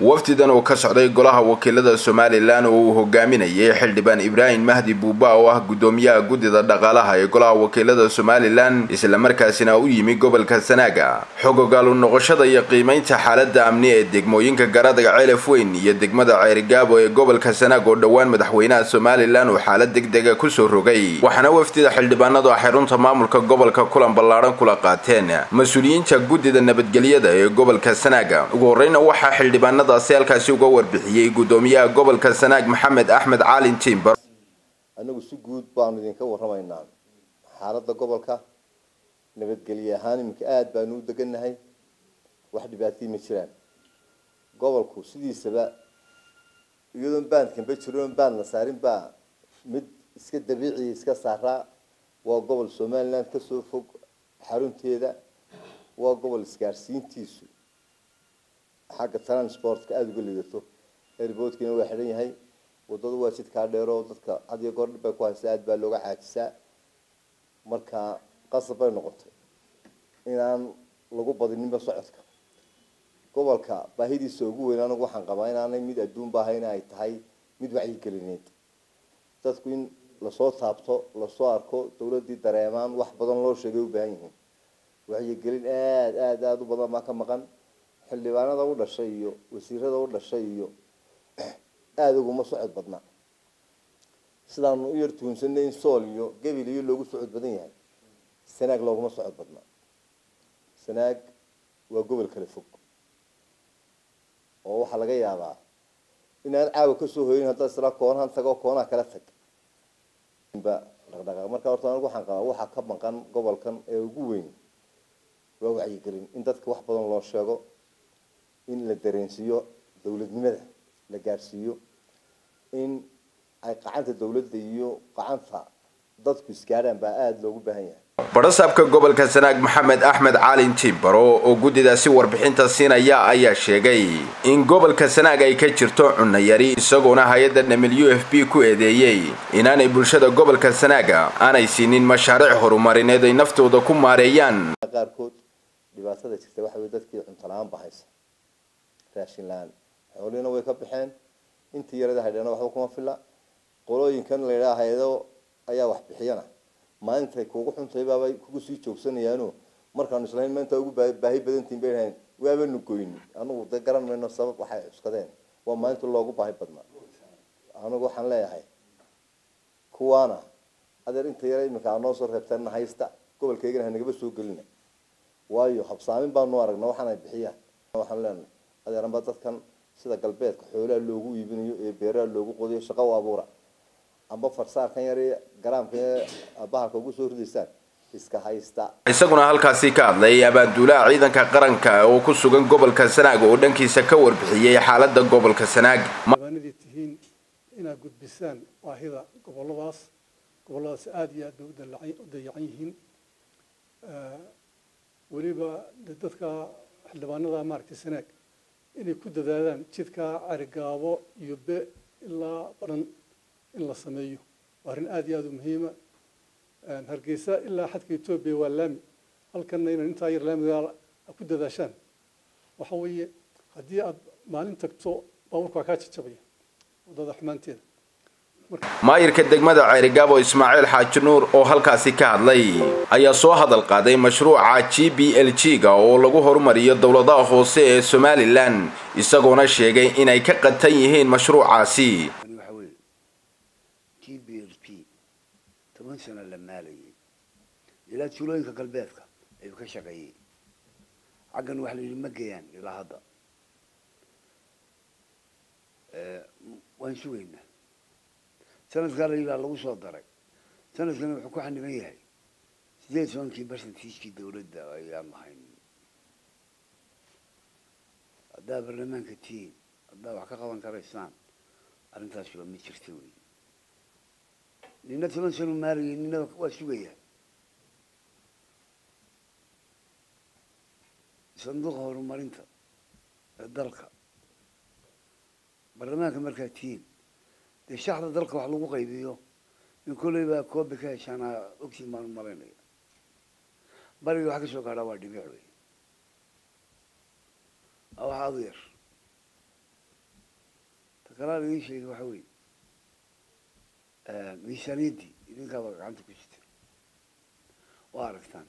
wafdidan oo ka socday golaha wakiilada somalilan oo uu hogaaminayay xildhibaan ibraahim mahdi buuba oo ah guddoomiyaha guddida dhaqaalaha ee golaha wakiilada somalilan islamarkaasina u yimi gobolka sanaaga xog ogaalu noqoshada iyo qiimaynta xaalada amni ee degmooyinka garadaga ceelaf weyn iyo degmada ceerigaabo ee gobolka sanaag oo dhowaan madaxweynaha somalilan uu xaalad degdega kusoo rogay waxaana wafdida xildhibaanadu ah xarunta maamulka gobolka kulan ballaadhan kula qaateen mas-uuliyiinta guddida nabadgelyada ee gobolka sanaaga ugu horreyna waxaa xildhibaanadaasi halkaasi uga warbixiyey guddoomiyaha gobolka sanaag maxamed axmed caalin timber anagu si guud baanu idinka warramaynaa xaaladda gobolka nabadgelye ahaan iminka aada baanu u degannahay wax dhibaatayii ma jiraan gobolku sidiisaba iyadoon baandkanba jiroon baand la saarin baa mid iska dabiiciya iska saaraa waa gobol somaliland kasoo fog xarunteeda waa gobol isgaarsiintiisu xagga transportka aada uga lidato airboodkiina waa xidhan yahay wadadu waa jidkaa dheero dadka had iyo goor dhib bay ku haysaa aada baa looga caajisaa marka qasab bay noqotay inaan lagu badininba socodka gobolka baahidiisa ugu weyn anigu waxaan qabaa inaanay mid adduunba ahayn ay tahay mid wacyigelineed dadku in lasoo taabto lasoo arko dawladdii dareemaan wax badan loo sheegay u baahan yihiin wacyigelin aada aada aada u badan baa ka maqan xildhibaanada u dhashay iyo wasiirada u dhashay iyo aada uguma socod badna sidaanu u yar tuhunsanay in sool iyo gebil iyo loogu socod badan yahay sanaag looguma socod badna sanaag waa gobol kala fog oo waxaa laga yaabaa inaan caawa kasoo hoyin haddaad isla koonahan tago koonaha kala tag ba dhaqdhaqaaq marka horta anigu waxaan qabaa waxaa ka maqan gobolkan ee ugu weyn waa wacyigelin in dadka wax badan loo sheego in la dareensiiyo dawladnimada la gaadhsiiyo in ay qacanta dawladda iyo qacanta dadku isgaadhaan baa aada loogu baahan yahay badhasaabka gobolka sanaag maxamed axmed caalin timbaro oo guddidaasi warbixinta siinaya ayaa sheegay in gobolka sanaag ay ka jirto cunno yari isagoona hay-adda w f b ku eedeeyey inaanay bulshada gobolka sanaaga aanay siinin mashaariic horumarineed ay naftooda ku maareeyaan qaarkood dhibaatada jirta waxa wey dadkii cunto la-aan bahaysa raashin la-aan xoolihiina way ka baxeen intii yarada haydhana waxba kuma filla qolooyinkan la yidhaha hay-ado ayaa wax bixiyana maalintay kuugu xuntay baabay kugu sii joogsanayaano markaanu islahayn maanta ugu baahi badantiin bay dhahayn waabanu goyni anugu de garan mayno sabab waxay cuskadeen waa maalinta loogu baahi badnaa anugu waxaan leeyahay kuwaana adeer inta yara iminka aa noo soo reebteen haysta gobolkaygana hanagaba soo gelina waayo habsaamin baanu aragna waxaanay bixiyaan waxaan leenahay adeeranba dadkan sida galbeedka xoolaha loogu iibinayo ee beeraha loogu qodiyo shaqo u abuura amba farsaarkan yar garaamka bahalka ugu soo ridaysaan iska haysta isaguna halkaasi ka hadlay abaanduulaha ciidanka qaranka oo ku sugan gobolka sanaag oo dhankiisa ka warbixiyey xaalada gobolka sanaag baanadii tihiin inaad gudbisaan baahida goboladaas goboladaas aada iyo aad bay u dayacan yihiin weliba dadka xildhibaanada maaragtay sanaag inay ku dadaadaan jidka carigaabo iyo be ilaa baran in la sameeyo waa arrin aada iyo aada u muhiima hargeysa ilaa xadka etoobiya waa laami halkanna inaan intaa yar laamiga ku dadaashaan waxa weeye haddii aad maalin tagto baabuurka waa kaa jajabaya waddada xumaanteeda maayirka degmada ceerigaabo ismaaciil xaaji nuur oo halkaasi ka hadlay ayaa soo hadal qaaday mashruuca g b l g ga oo lagu horumariyo dowladaha hoose ee somalilan isagoona sheegay inay ka qatan yihiin mashruucaasi g b l p toban sano la maalayay ilaa tuulooyinka galbeedka ayuu ka shaqeeyey xaggan waxa la yidhi ma geeyaan ilaa hadda waan sugaynaa sanadkaa la yidhaha lagu soo daray sanadkana wuxuu ku xaniban yahay sideed tobankii barsantiiskii dawladda ayaan lahayn haddaa baarlamaanka tihiin haddaa wax ka qaban karaysaan arrintaas waa ma jirta wey nina toban sano maalayay nina waa sugaya sanduuqa horumarinta ee dalka baarlamaanka markaa tihiin dee shaxda dalka wax lagu qaybiyo in kolley baa koobi ka heshaanaa ogtiin baan u malaynaya bariga wax ka soo gaadhaa waa dhibic wey waa wax aada u yar kalaa laga sheegay waxa weeye miisaaniyaddii idinkaaba gacanta ku jirta waa aragtaan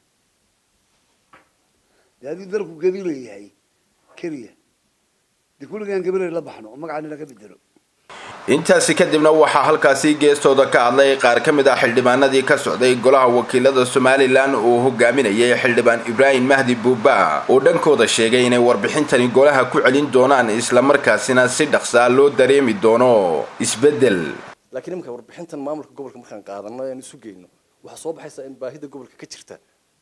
dee haddii dalku gabila yahay keliya dee kulligaan gabilay la baxno oo magacana laga bedelo intaasi kadibna waxaa halkaasi geestooda ka hadlay qaar ka mid ah xildhibaanadii ka socday golaha wakiilada somalilan uu hogaaminayay xildhibaan ibraahim mahdi buuba oo dhankooda sheegay inay warbixintani golaha ku celin doonaan islamarkaasina si dhaqsaa loo dareemi doono isbeddel laakiin iminka warbixintan maamulka gobolka markaan qaadano aan isu geyno waxaa soo baxaysa in baahida gobolka ka jirta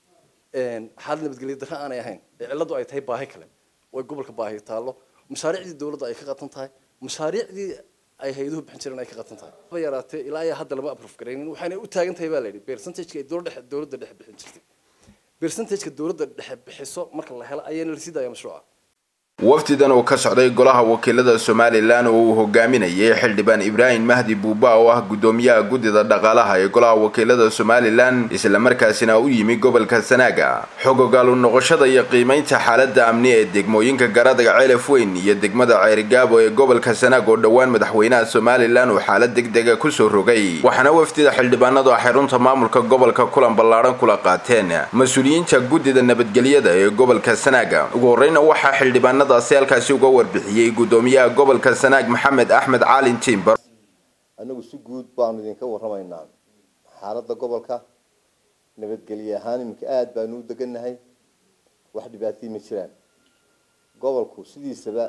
xaalad nabadgelyo darra aanay ahayn ee cilladu ay tahay baahi kale oo ay gobolka baahi taallo mashaariicdii dawladda ay ka qatan tahay mashaariicdii ay hay-aduhu bixin jireen ay ka qatan tahay haba yaraatee ilaa ayaa hadda lama aproof garaynin waxayna u taagan tahay baa la yidhi percentageka ay dowladda dhexe dowladda dhexe bixin jirtay percentageka dowladda dhexe bixiso marka la helo ayaana la sii daaya mashruuca wafdidan oo ka socday golaha wakiilada somalilan oo uu hogaaminayay xildhibaan ibraahim mahdi buuba oo ah guddoomiyaha guddida dhaqaalaha ee golaha wakiilada somalilan islamarkaasina u yimi gobolka sanaaga xogogaalu noqoshada iyo qiimaynta xaalada amni ee degmooyinka garadaga ceelaf weyn iyo degmada ceerigaabo ee gobolka sanaag oo dhowaan madaxweynaha somalilan uu xaalad degdega kusoo rogay waxaana wafdida xildhibaanadu ah xarunta maamulka gobolka kulan ballaadhan kula qaateen mas-uuliyiinta guddida nabadgelyada ee gobolka sanaaga ugu horreyna waxaa xildhibaanada si halkaasi uga warbixiyey guddoomiyaha gobolka sanaag maxamed axmed caalin timber anagu si guud baanu idinka warramaynaa xaaladda gobolka nabadgelye ahaan iminka aada baanu u degannahay wax dhibaatay ma jiraan gobolku sidiisaba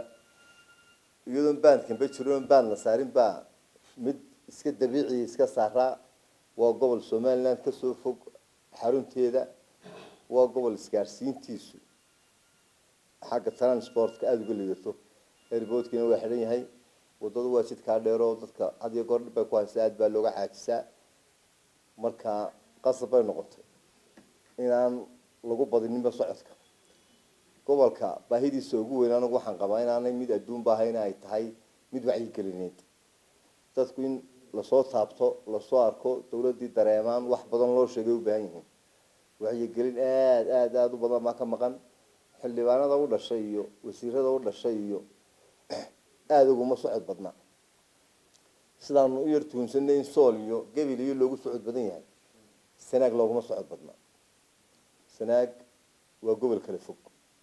iyadoon baandkanba jiroon baand la saarin baa mid iska dabiiciya iska saaraa waa gobol somaliland kasoo fog xarunteeda waa gobol isgaarsiintiisu xagga transportka aada uga lidato airboodkiina waa xidhan yahay wadadu waa jidkaa dheero dadka had iyo goor dhib bay ku haysa aada baa looga caajisaa marka qasab bay noqotay inaan lagu badininba socodka gobolka baahidiisa ugu weyn anigu waxaan qabaa inaanay mid adduun baahayna ay tahay mid wacyigelineed dadku in lasoo taabto lasoo arko dawladdii dareemaan wax badan loo sheegay u baahan yihiin wacyigelin aada aada aada u badan baa ka maqan xildhibaanada u dhashay iyo wasiirada u dhashay iyo aada uguma socod badna sidaanu u yar tuhunsanay in sool iyo gebil iyo loogu socod badan yahay sanaag looguma socod badna sanaag waa gobol kale fog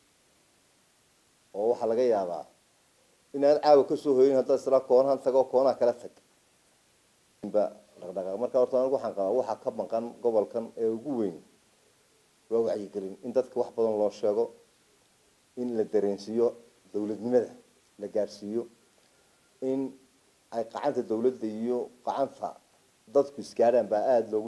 oo waxaa laga yaabaa inaan caawa kasoo hoyin haddaad isla koonahan tago koonaha kala tag ba dhaqdhaqaaq marka horta anigu waxaan qabaa waxaa ka maqan gobolkan ee ugu weyn waa wacyigelin in dadka wax badan loo sheego in la dareensiiyo dawladnimada la gaadhsiiyo in ay qacanta dawladda iyo qacanta dadku isgaadhaan baa aada loogu